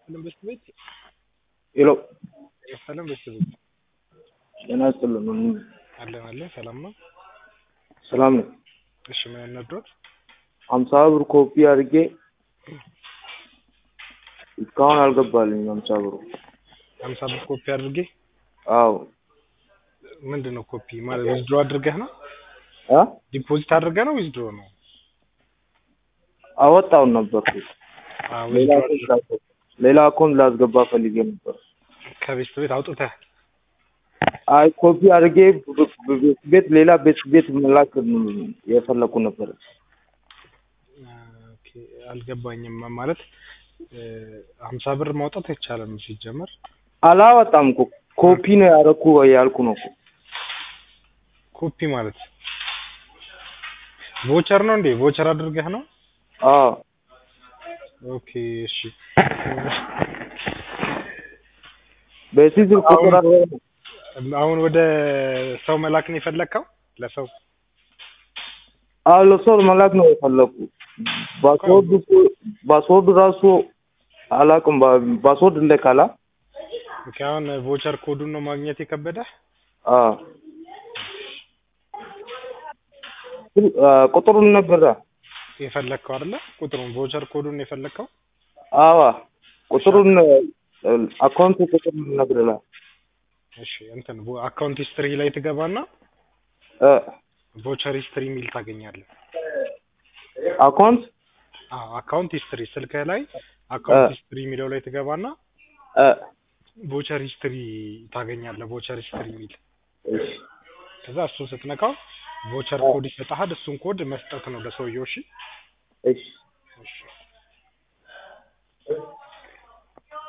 ሰላም በስት ቤት ሄሎ ሰላም በስት ቤት ጤና ይስጥልን። አለን አለን ሰላም ነው። ሰላም ነው። እሺ ምን ያናድሮት? ሀምሳ ብር ኮፒ አድርጌ እስካሁን አልገባልኝም። ሀምሳ ብሩ ሀምሳ ብር ኮፒ አድርጌ አዎ ምንድን ነው ኮፒ ማለት ዊዝድሮ አድርገህ ነው? አ ዲፖዚት አድርገህ ነው ዊዝድሮ ነው? አወጣውን ነበርኩ አዎ ሌላ ዊዝድሮ አካውንት ላስገባ- ሌላ አካውንት ላስገባ ፈልጌ ነበር። ከቤት ቤት አውጥተህ አይ ኮፒ አድርጌ ብ- ብ- ቤት ቤት ሌላ ቤት ቤት መላክ የፈለኩ ነበር። ኦኬ አልገባኝም ማለት እ፣ ሀምሳ ብር ማውጣት አይቻልም ሲጀመር አላወጣም እኮ ኮፒ ነው ያደረኩ ያልኩ ነው እኮ። ኮፒ ማለት ቮቸር ነው እንዴ? ቮቸር አድርገህ ነው? አዎ ኦኬ እሺ። በዚህ ስልክ ቁጥር አድርገህ አሁን ወደ ሰው መላክ ነው የፈለግከው? ለሰው አዎ ለሰው መላክ ነው የፈለኩ። ፓስወርድ እኮ- ፓስወርድ ራሱ አላውቅም። ባ- ፓስወርድ እንደካላ ኦኬ። አሁን ቮቸር ኮዱን ነው ማግኘት የከበደህ? አዎ አ፣ ቁጥሩን ነበረ። የፈለግከው አይደለ? ቁጥሩን ቮቸር ኮዱን የፈለግከው? አዋ ቁጥሩን አካውንት ቁጥር ነግረላ እሺ እንትን አካውንት ሂስትሪ ላይ ትገባና ቮቸር ሂስትሪ የሚል ታገኛለህ። አካውንት አዎ አካውንት ሂስትሪ ስልክህ ላይ አካውንት ሂስትሪ የሚለው ላይ ትገባና ቮቸር ሂስትሪ ታገኛለህ። ቮቸር ሂስትሪ የሚል ከዛ እሱን ስትነካው ቮቸር ኮድ ይሰጥሃል። እሱን ኮድ መስጠት ነው ለሰውየው። እሺ እሺ እሺ